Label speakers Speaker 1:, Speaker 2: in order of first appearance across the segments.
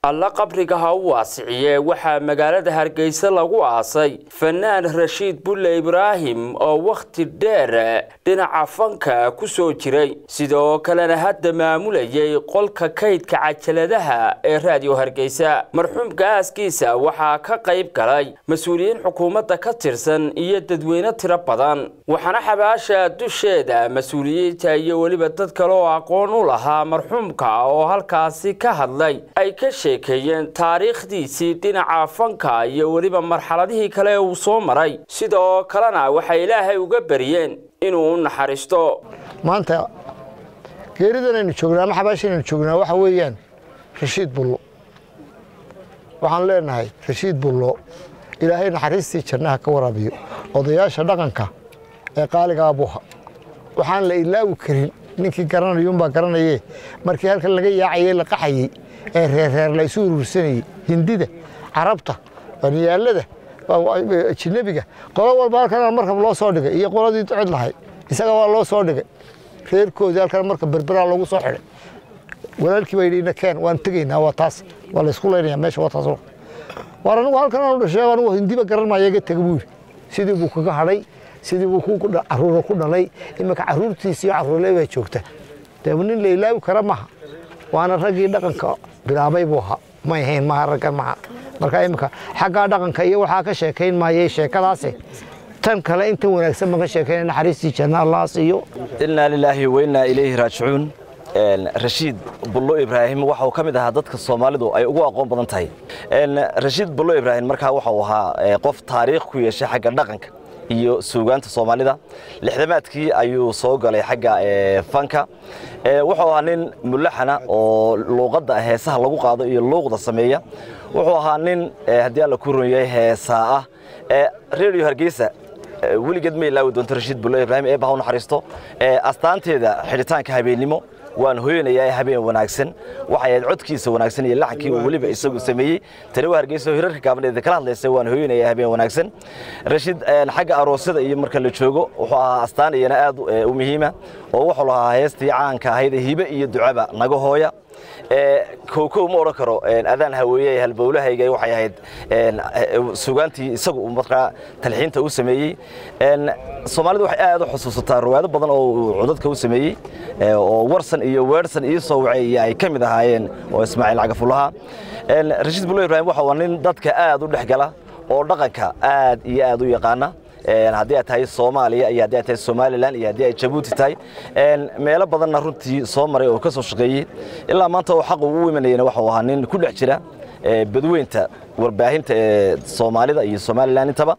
Speaker 1: alla qabriga ha u waasiciye waxaa magaalada hargeysa lagu aasay fanaan rashiid bulle ibraahim oo wakhti dheer dhinaca fanka ku soo jiray sidoo kalena hadda maamulayay qolka kaydka cajaladaha ee raadiyo hargeysa marxuumka aaskiisa waxaa ka qayb galay mas-uuliyiin xukuumadda ka tirsan iyo dadweyne tiro badan waxaana xabaasha dusheeda mas-uuliyiinta iyo weliba dad kale oo aqoon u lahaa marxuumka oo halkaasi ka hadlay ay ka sheekeeyeen taariikhdiisii dhinaca fanka iyo weliba marxaladihii kale uu soo maray sidoo kalena waxay ilaahay uga bariyeen inuu u naxariisto
Speaker 2: maanta geeridan aynu joognaa ama xabaashan aynu joognaa waxa weeyaan rashiid bullo waxaan leenahay rashiid bullo ilaahay naxariistii jannaha ka waraabiyo odayaasha dhaqanka ee qaaliga abuha waxaan la ilaawi karin ninkii garanayuunbaa garanayee markii halkan laga yaacayey la qaxayey ee reerreer la isu urursanayey hindida carabta baniyaalada ajinabiga qolo walba halkan markab loo soo dhigay iyo qoladii cid lahayd isaga waa loo soo dhigay reerkoodii halkan marka berberaa lagu soo xidhay walaalkii baa yidhi nakeen waan tegaynaa waa taas waa laysku laynaya meesha waa taas waar anigu halkan aanu dhashay anigu hindiba garan maayo iga tega buu yidhi sidii buu kaga hadhay sidii buu caruura ku dhalay iminka caruurtiisi iyo caruurle baa joogta dee nin la ilaawi kara maha waana raggii dhaqanka bilaabay buu ahaa may ahayn maha raggan maha marka iminka xaggaa dhaqanka iyo waxaa ka sheekayn maayay sheekadaasi tan kale inta wanaagsan baan ka sheekaynay naxariistii janna allah siiyo
Speaker 3: innaa lilaahi wa innaa ilayhi raajicuun rashiid bullo ibraahim waxa uu ka mid ahaa dadka soomaalidu ay ugu aqoon badan tahay rashiid bullo ibraahim markaa waxa uu ahaa qof taariikh ku yeeshay xagga dhaqanka iyo suugaanta soomaalida lixdamaadkii ayuu soo galay xagga fanka wuxuu ahaa nin mulaxana oo luuqadda heesaha lagu qaado iyo luuqda sameeya wuxuu ahaa nin haddii alla ku runyahay heesaa ah redio hargeysa weligeed ma ilaawi doonto rashiid bullo ibraahim eebba ha u naxariisto astaanteeda xidhitaanka habeennimo waan hoyanayaa habeen wanaagsan waxay ahayd codkiisa wanaagsan iyo laxankii uu weliba isagu sameeyey tani waa hargeysa oo hirarka gaabaneeda kala hadlaysa waan hoyanayaa habeen wanaagsan rashiid xagga aroosyada iyo marka la joogo wuxuu ahaa astaan iyana aad u muhiima oo wuxuu lahaa heestii caanka ahayd hibe iyo ducaba naga hooya kowkow ma odhan karo adaan haweeye halbowlahayga waxay ahayd sugaantii isagu markaa talxiinta u sameeyey soomaalidu waxay aad u xusuusataa riwaayado badan oo uu codadka u sameeyey oo warsan iyo weersan iyo soo wacay iyo ay ka mid ahaayeen oo ismaaciil cagafulaha rashiid bulo ibraahim waxa waa nin dadka aad u dhex gala oo dhaqanka aad iyo aad u yaqaana haddii ay tahay soomaaliya iyo haddii ay tahay somalilan iyo haddii ay jabuuti tahay meelo badanna runtii soo maray oo ka soo shaqeeyey ilaa maanta oo xaq ugu imanayana waxuu ahaa nin ku dhex jira badweynta warbaahinta ee soomaalida iyo somalilan intaba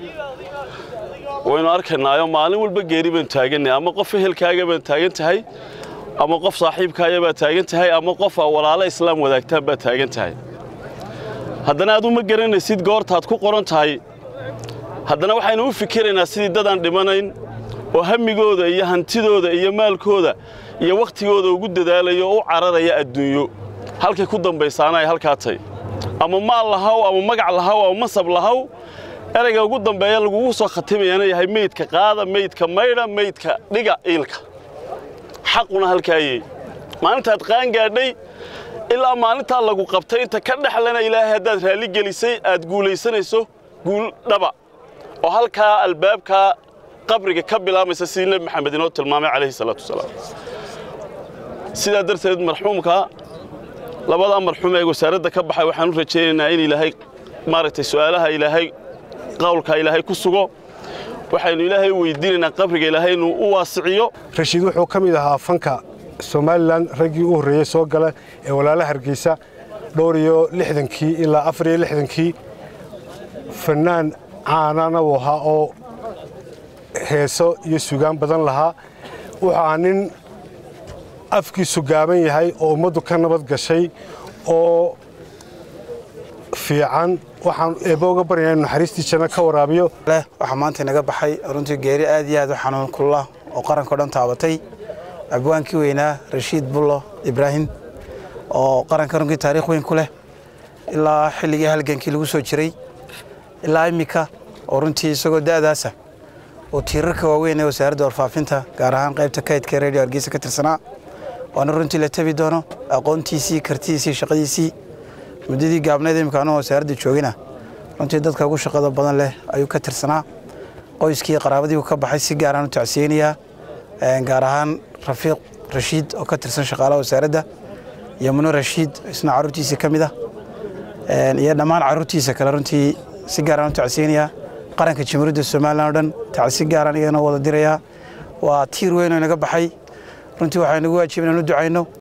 Speaker 4: waynu arkaynaayo maalin walba geeri baan taaganay ama qof ehelkaaga baan taagan tahay ama qof saaxiibkaaya baa taagan tahay ama qof walaalo islaam wadaagtaan baa taagan tahay haddana aad uma garanaysid goortaad ku qoran tahay haddana waxaynu u fikiraynaa sidii dadaan dhimanayn oo hammigooda iyo hantidooda iyo maalkooda iyo wakhtigooda ugu dadaalayo oo u cararaya adduunyo halkay ku dambaysaana ay halkaa tay ama maal lahaw ama magac lahaw ama masab lahaw erayga ugu dambeeya lagugu soo khatimayana yahay meydka qaada meydka maydha meydka dhiga iilka xaquna halkaayey maalintaad qaan gaadhay ilaa maalintaa lagu qabtay inta ka dhexlana ilaahay haddaad raalli gelisay aad guulaysanayso guul dhaba oo halkaa albaabkaa qabriga ka bilaamaysa sidii nebi maxamed inoo tilmaamay calayhi salaatu wasalaam sidaa darteed marxuumka labadaa marxuum ee wasaaradda ka baxay waxaan u rajaynaynaa in ilaahay maaragtay su'aalaha ilaahay qawlka ilaahay ku sugo waxaynu ilaahay weydiinaynaa qabriga ilaahay inuu u waasiciyo
Speaker 5: rashiid wuxuu ka mid ahaa fanka somalilan raggii u horreeyey soo gala ee walaala hargeysa dhowr iyo lixdankii ilaa afar iyo lixdankii fannaan caanana uu ahaa oo heeso iyo sugaan badan lahaa wuxuu ahaa nin afkiisu gaaban yahay oo ummaddu ka nabad gashay oo fiican waxaan eebba uga baryayaa inu naxariistii janno ka waraabiyo
Speaker 6: waxaa maanta inaga baxay runtii geeri aad iyo aad u xanuun kullah oo qarankao dhan taabatay abwaankii weynaa rashiid bullo ibraahim oo qaranka runtii taariikh weyn ku leh ilaa xilligii halgankii lagu soo jiray ilaa immika oo runtii isagoo da'daasa oo tiirarka waaweyn ee wasaaradda warfaafinta gaar ahaan qaybta kaydka redio hargeysa ka tirsanaa waana runtii la tabi doono aqoontiisii kartidiisii shaqadiisii muddadii gaabneed imika anuu wasaaradda joogina runtii dadka ugu shaqada badan leh ayuu ka tirsanaa qoyskii qaraabadii uu ka baxay si gaaraan u tacsiyeynayaa gaar ahaan rafiiq rashiid oo ka tirsan shaqaalaha wasaaradda iyo muno rashiid isna carruurtiisa ka mid ah iyo dhammaan carruurtiisa kale runtii si gaaraan u tacsiyeynayaa qaranka jamhuuriyadda somalilan o dhan tacsi gaaraan iyagana wada dirayaa waa tiir weyn oo inaga baxay runtii waxaa inagu waajib inaan u ducayno